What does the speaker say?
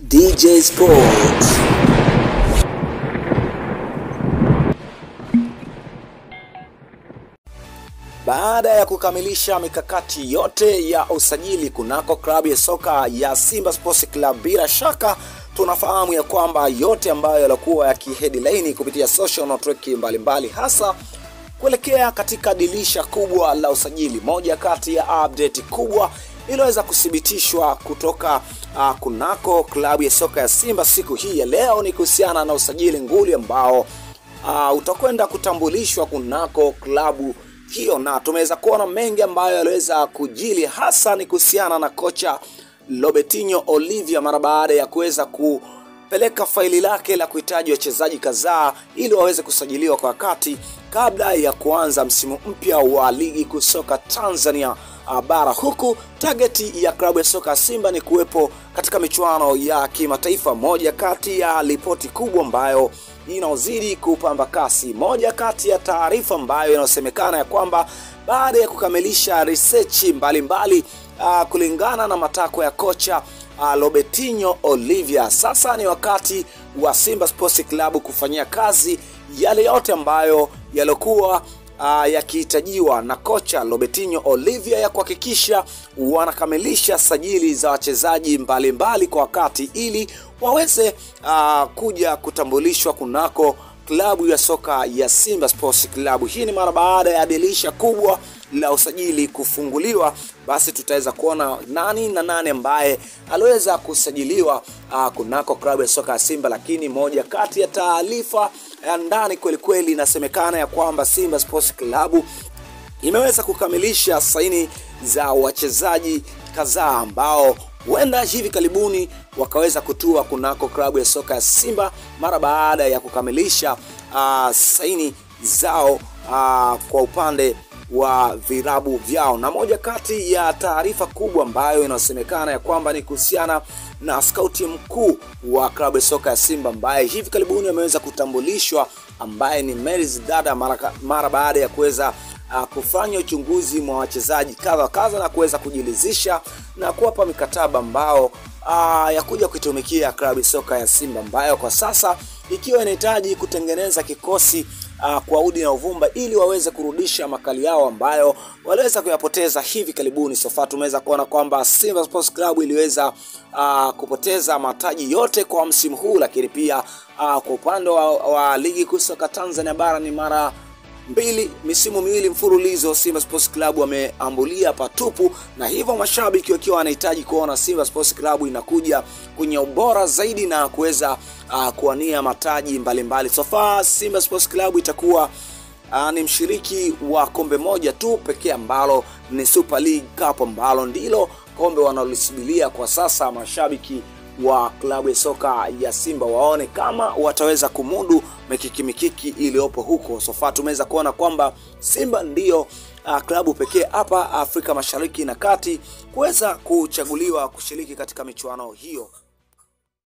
DJ Sports. Baada ya kukamilisha mikakati yote ya usajili kunako klabu ya soka ya Simba Sports Club, bila shaka tunafahamu ya kwamba yote ambayo yalikuwa yakiheadline kupitia social network mbalimbali, hasa kuelekea katika dirisha kubwa la usajili, moja kati ya update kubwa iliyoweza kuthibitishwa kutoka uh, kunako klabu ya soka ya Simba siku hii ya leo ni kuhusiana na usajili nguli ambao uh, utakwenda kutambulishwa kunako klabu hiyo, na tumeweza kuona mengi ambayo yaliweza kujili, hasa ni kuhusiana na kocha Robertinho Olivia mara baada ya kuweza kupeleka faili lake la kuhitaji wachezaji kadhaa ili waweze kusajiliwa kwa wakati kabla ya kuanza msimu mpya wa ligi kuu soka Tanzania bara, huku tageti ya klabu ya soka Simba ni kuwepo katika michuano ya kimataifa. Moja kati ya ripoti kubwa ambayo inaozidi kupamba kasi, moja kati ya taarifa ambayo inayosemekana ya kwamba baada ya kukamilisha research mbalimbali uh, kulingana na matakwa ya kocha uh, Robertinho Olivia, sasa ni wakati wa Simba Sports Club kufanyia kazi yale yote ambayo yaliokuwa uh, yakihitajiwa na kocha Robertinho Olivia ya kuhakikisha wanakamilisha sajili za wachezaji mbalimbali kwa wakati ili waweze uh, kuja kutambulishwa kunako klabu ya soka ya Simba Sports Club. Hii ni mara baada ya dirisha kubwa la usajili kufunguliwa, basi tutaweza kuona nani na nani ambaye aliweza kusajiliwa uh, kunako klabu ya soka ya Simba. Lakini moja kati ya taarifa ya ndani kweli kweli inasemekana ya kwamba Simba Sports Club imeweza kukamilisha saini za wachezaji kadhaa ambao huenda hivi karibuni wakaweza kutua kunako klabu ya soka ya Simba mara baada ya kukamilisha uh, saini zao uh, kwa upande wa virabu vyao. Na moja kati ya taarifa kubwa ambayo inasemekana ya kwamba ni kuhusiana na skauti mkuu wa klabu ya soka ya Simba ambaye hivi karibuni ameweza kutambulishwa, ambaye ni Meris Dada mara, mara baada ya kuweza uh, kufanya uchunguzi mwa wachezaji kadha kadha na kuweza kujilizisha na kuwapa mikataba ambao uh, ya kuja kuitumikia klabu soka ya Simba ambayo kwa sasa ikiwa inahitaji kutengeneza kikosi uh, kwa udi na uvumba ili waweze kurudisha makali yao ambayo waliweza kuyapoteza hivi karibuni. Sofa tumeweza kuona kwamba Simba Sports Club iliweza uh, kupoteza mataji yote kwa msimu huu, lakini pia uh, kwa upande wa, wa ligi kuu soka Tanzania bara ni mara mbili misimu miwili mfululizo Simba Sports Club wameambulia patupu, na hivyo mashabiki wakiwa wanahitaji kuona Simba Sports Club inakuja kwenye ubora zaidi na kuweza uh, kuwania mataji mbalimbali. So far Simba Sports Club itakuwa uh, ni mshiriki wa kombe moja tu pekee ambalo ni Super League Cup ambalo ndilo kombe wanalolisubiria kwa sasa mashabiki wa klabu ya soka ya Simba waone kama wataweza kumudu mikiki mikiki iliyopo huko. Sofa tumeweza kuona kwamba Simba ndiyo uh, klabu pekee hapa Afrika Mashariki na Kati kuweza kuchaguliwa kushiriki katika michuano hiyo.